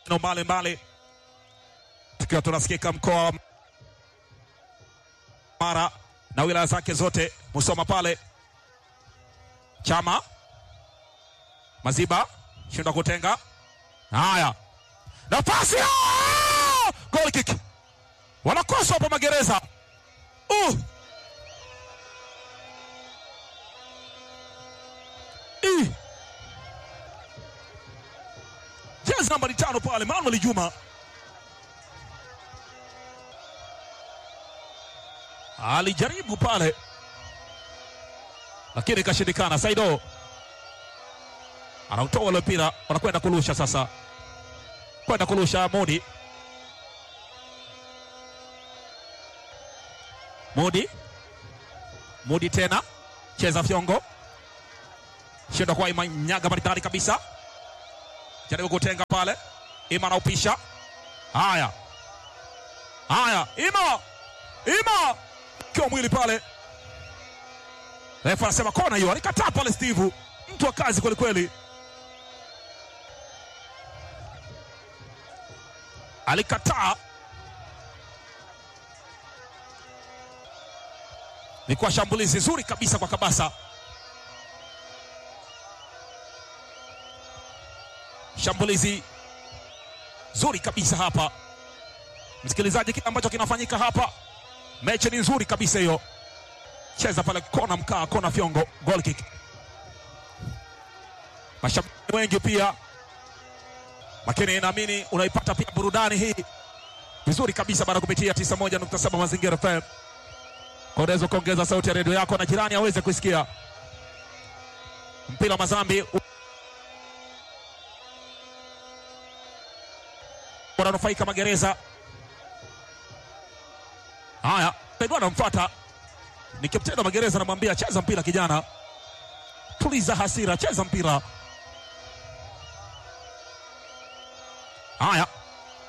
no mbalimbali, tukiwa tunasikika mkoa wa Mara na wilaya zake zote, Musoma pale, Chama Maziba shindwa kutenga. Haya, nafasi Ah! goal kick, wanakosa hapo Magereza. Uh! Ih! Jezi nambari tano pale Manuel Juma alijaribu pale, lakini ikashindikana. Saido anautoa ule mpira, wanakwenda kurusha sasa, kwenda kurusha Modi Modi Modi tena cheza fyongo, shindwa kwa Ima Nyaga maridadi kabisa, jaribu kutenga pale, Ima anaupisha. Haya haya, Ima Ima kiwa mwili pale, refa anasema kona hiyo, alikataa pale. Steve mtu wa kazi kwelikweli, alikataa. Ni kwa shambulizi zuri kabisa kwa Kabasa, shambulizi zuri kabisa hapa, msikilizaji, kile ambacho kinafanyika hapa mechi ni nzuri kabisa hiyo. Cheza pale kona, mkaa kona, fyongo, goal kick. Mashabiki wengi pia, lakini naamini unaipata pia burudani hii vizuri kabisa baada kupitia 91.7 Mazingira FM. Kwa unaweza kuongeza sauti ya redio yako na jirani aweze kusikia mpira wa Mazambi wananufaika Magereza. Haya, Pedro anamfuata ni kapteni wa Magereza, anamwambia cheza mpira kijana, tuliza hasira, cheza mpira. Haya,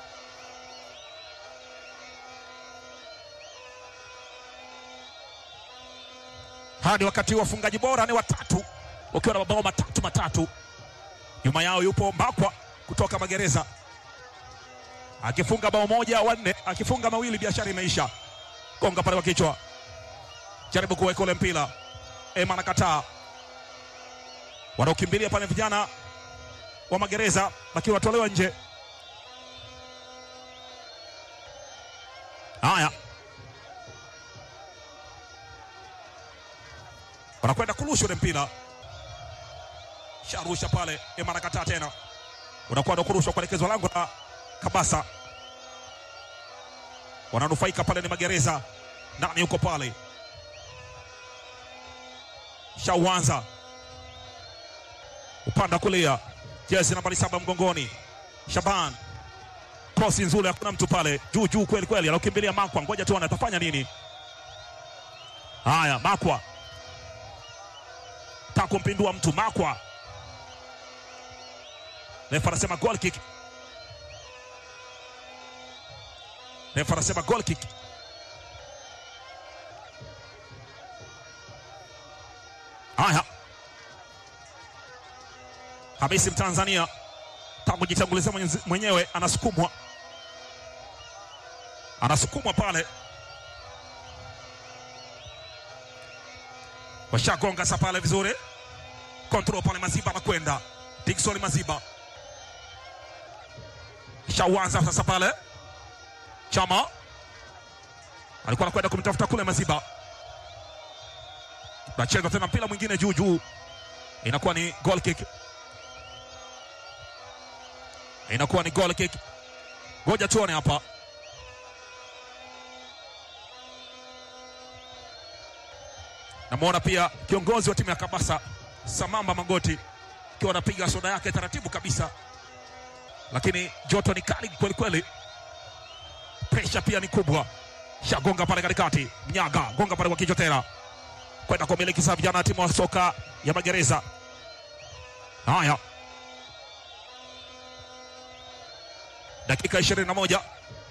hadi wakati wafungaji bora ni watatu wakiwa na mabao matatu matatu. Nyuma yao yupo Mbakwa kutoka Magereza akifunga bao moja wanne, akifunga mawili biashara imeisha. Gonga pale kwa kichwa, jaribu kuweka ule mpira, Ema anakataa. Wanaokimbilia pale vijana wa Magereza, lakini watolewa nje. Haya, wanakwenda kurusha ule mpira, sharusha pale, Ema anakataa tena, unakuwa ndo kurushwa kuelekezwa lango la Kabasa wananufaika pale ni Magereza. Nani yuko pale? Shauanza upanda kulia, jezi nambari saba mgongoni, Shaban krosi nzuri, hakuna mtu pale juu juu, kweli kweli, anaukimbilia Makwa. Ngoja tuone atafanya nini. Haya, Makwa takumpindua mtu Makwa, refa anasema goal kick refa anasema goal kick. Haya, Hamisi Mtanzania tangu jitanguliza mwenyewe, anasukumwa anasukumwa pale, washagonga sa pale vizuri, control pale, Maziba anakwenda Dickson Maziba shauanza sasa pale Chama alikuwa anakwenda kumtafuta kule Maziba, nacheza tena mpira mwingine juu juu, inakuwa ni goal kick, inakuwa ni goal kick. Ngoja tuone hapa, namwona pia kiongozi wa timu ya Kabasa Samamba Magoti akiwa anapiga soda yake taratibu kabisa, lakini joto ni kali kweli kweli presha pia ni kubwa. Shagonga pale katikati, Mnyaga gonga pale kwa kichwa tena kwenda kwa miliki za vijana timu wa soka ya Magereza. Haya, dakika ishirini na moja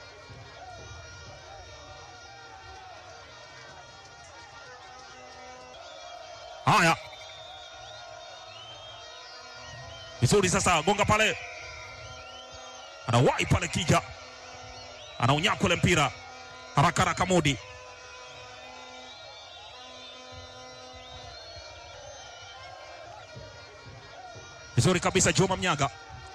haya vizuri. Sasa gonga pale anawahi pale kija, anaunyaka ule mpira haraka haraka. Mudi vizuri kabisa, Juma Mnyaga.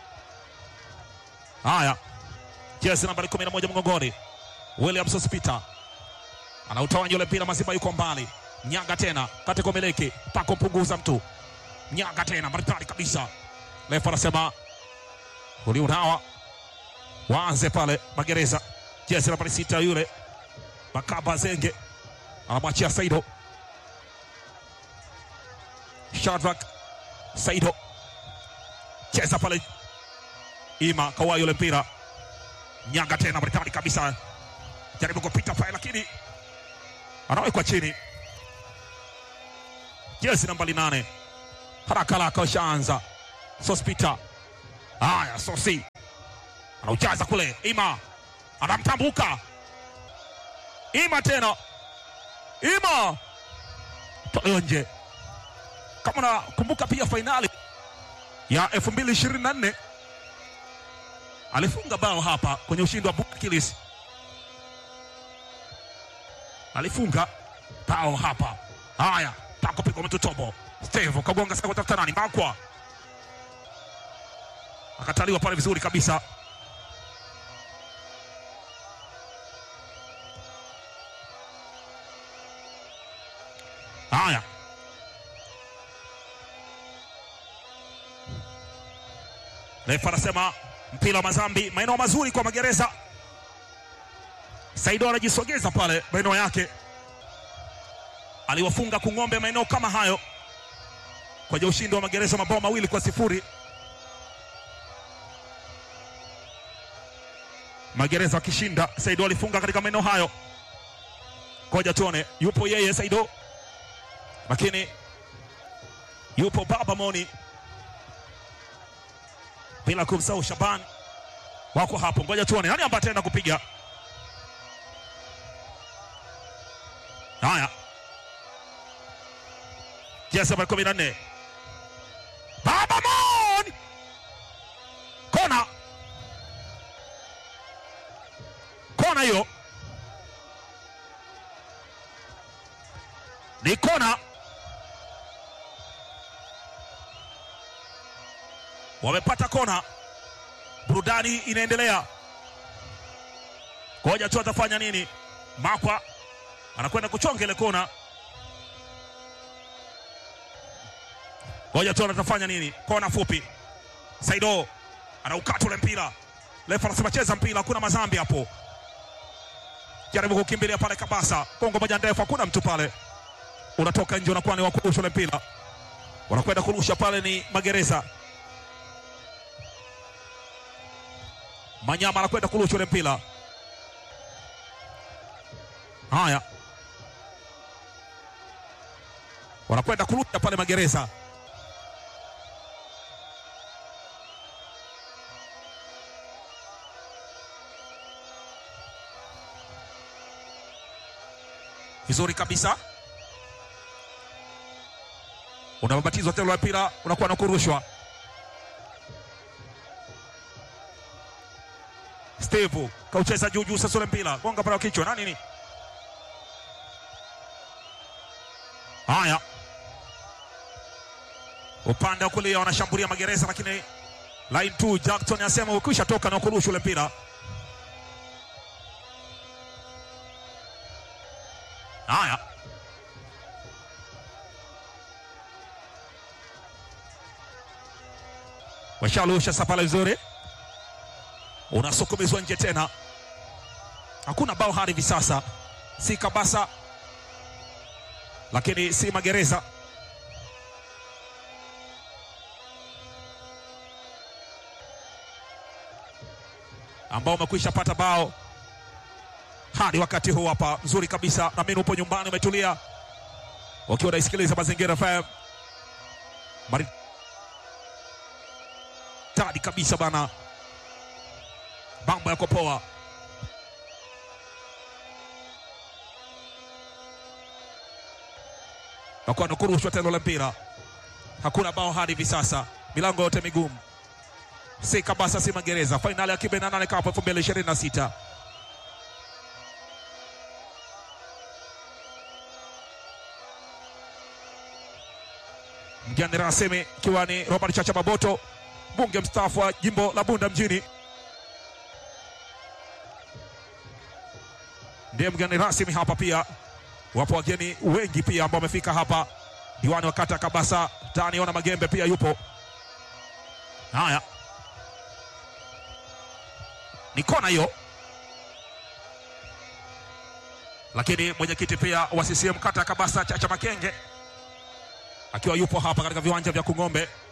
Haya, jezi nambari 11 mgongoni, William Sospita anautawanya ule mpira, Mazimba yuko mbali. Mnyaga tena katika umiliki pako mpunguza mtu Mnyaga tena maridadi kabisa, refa anasema uliunawa waanze pale magereza. Jezi nambari sita yule Makaba Zenge anamwachia Saido Shadrack Saido cheza pale ima kawai yule mpira Mnyaga tena maridadi kabisa, jaribu kupita pale lakini anawekwa chini. Jezi nambari nane haraka haraka ushaanza Sospita. Haya, Sosi anaujaza kule, Ima anamtambuka Ima tena Ima tolewa nje. Kama nakumbuka pia fainali ya 2024 alifunga bao hapa kwenye ushindi wa Bukilis, alifunga bao hapa. Haya, tako pigwa mtutobo Steve kagonga sasa kutafuta nani? Mbakwa akataliwa pale vizuri kabisa. Haya, refa anasema mpira wa Mazambi, maeneo mazuri kwa magereza. Saido anajisogeza pale maeneo yake, aliwafunga Kung'ombe maeneo kama hayo kwenye ushindi wa magereza mabao mawili kwa sifuri. Magereza wakishinda, Saido alifunga katika maeneo hayo. Ngoja tuone, yupo yeye Saido, lakini yupo Baba Moni, bila kumsahau Shaban, wako hapo. Ngoja tuone nani ambaye ataenda kupiga. Haya, jezi nambari kumi na nne Baba Mon kona kona, hiyo ni kona. Wamepata kona, burudani inaendelea. Ngoja tu atafanya nini. Makwa anakwenda kuchonga ile kona. Ngoja tu atafanya nini. Kona fupi, Saido anaukata ule mpira, refa anasema cheza mpira, hakuna mazambi hapo. Jaribu kukimbilia pale Kabasa, kongo moja ndefu, hakuna mtu pale, unatoka nje, unakuwa ni wakurusha ule mpira, wanakwenda kurusha pale, ni magereza. Manyama anakwenda kurusha ule mpira. Haya, wanakwenda kurusha pale magereza. vizuri kabisa, unababatizwa telo la mpira unakuwa na kurushwa. Steve kaucheza juu juu, sasa ule mpira gonga pale kichwa na nini. Haya, upande wa kulia wanashambulia magereza, lakini line 2 Jackson asema ukisha toka na kurusha ule mpira. Haya, washalusha sapala vizuri, unasukumizwa nje tena. Hakuna bao hadi hivi sasa, si Kabasa lakini si magereza. ambao umekwisha pata bao hadi wakati huu hapa, mzuri kabisa. Na mimi upo nyumbani umetulia, ukiwa unaisikiliza Mazingira FM maridadi kabisa bana, mambo yako poa. nakuwa nakurushwa tendo la mpira, hakuna bao hadi hivi sasa, milango yote migumu. si Kabasa si Magereza, fainali ya kibe na nane kapu 2026. Mgeni rasmi ikiwa ni Robert Chacha Maboto, mbunge mstaafu wa jimbo la Bunda mjini, ndiye mgeni rasmi hapa. Pia wapo wageni wengi pia ambao wamefika hapa. Diwani wa kata Kabasa Taniona Magembe pia yupo. Haya, ni kona hiyo, lakini mwenyekiti pia wa CCM kata Kabasa Chacha Makenge akiwa yupo hapa katika viwanja vya Kung'ombe